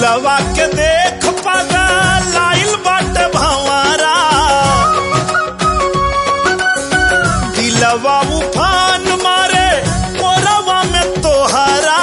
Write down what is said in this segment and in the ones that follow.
फूलवा के देख पागा लाइल बाट भंवरा दिलवा उफान मारे मोरवा में तोहरा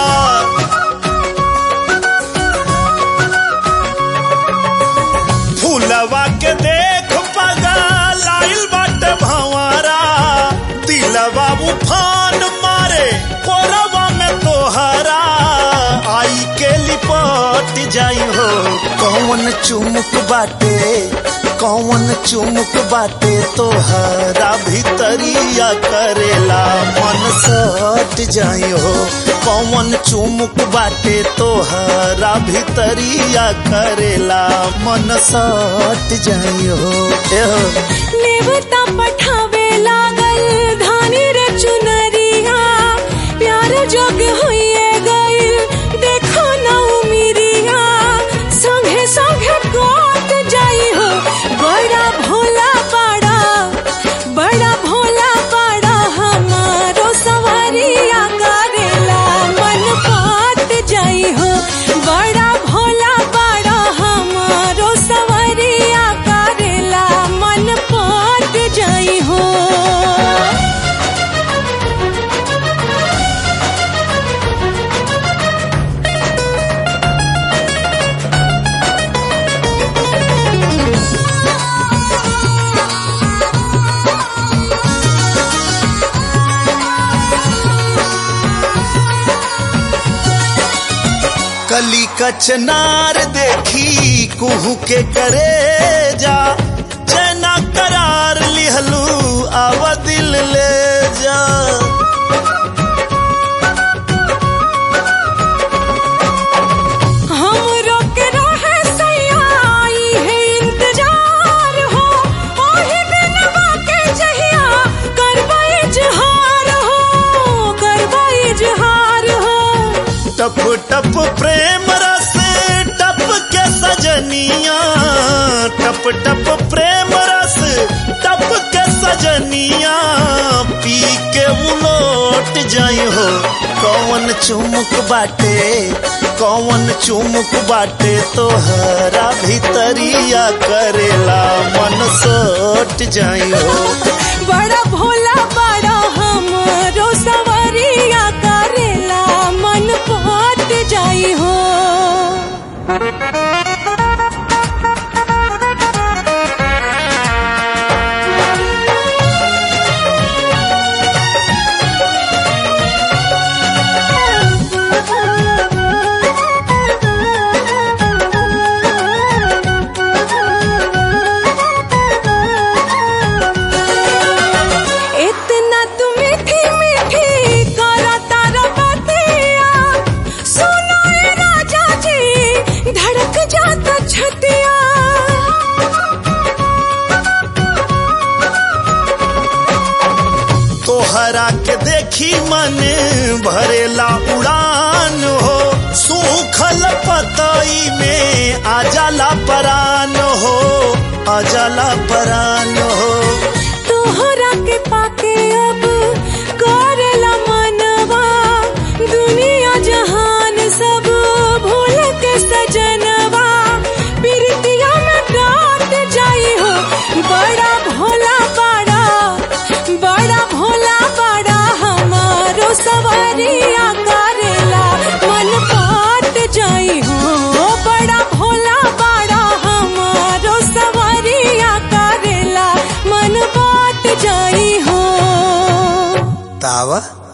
फूलवा के देख पागा लाइल बाट भंवरा दिलवा उफान मारे मोरवा में तोहरा आई के लिपट जाई हो कौन चुमुक बाटे कौन चुमुक बाटे तोहरा भीतरिया करेला मन सट जाई हो कौन चुमुक बाटे तोहरा भीतरिया करेला मन सट जाई हो ए हो नेवता पठावे लागल धानी रे चुनरिया प्यार जोग होइए गइल देखो ना उमिरिया संगे संगे कोट जाई हो बड़ा भोला पाड़ा बड़ा भोला पाड़ा हमारो सवारिया करेला मन पात जाई हो बड़ा भोला पाड़ा हमारो सवारिया करेला मन पात जाई हो कली कचनार देखी कुहू के करे जा चैना करार लिहलू आवा दिल ले जा हमरो के रहे सयाई है इंतजार हो ओही दिनवा के जहिया करबा इजहार हो करबा इजहार हो टप टप प्रेम रस टप के सजनिया टप टप प्रेम रस टप के सजनिया पी के उलोट जाई हो कौन चुमुक बाटे कौन चुमुक बाटे तोहरा भीतरिया करेला मन सोट जाई हो बड़ा भोला बड़ा हमरो सवरिया करेला मन पात जाई हो इतना तू मीठी मीठी करा तारा बतिया सुनो ए राजा जी धड़क जाता छतिया तोहरा के देखी मन भरेला उड़ान हो सूखल पतई में आजाला परान हो आजाला परान हो तोहरा के पाके अब करेला मनवा दुनिया जहान सब भूल के सजनवा प्रीतिया में डाट जाई हो बड़ा भोला बड़ा बड़ा भोला बड़ा हमारो सवारिया करेला मन पाट जाई हो बड़ा भोला बड़ा हमारो सवारिया करेला मन पाट जाई हो तावा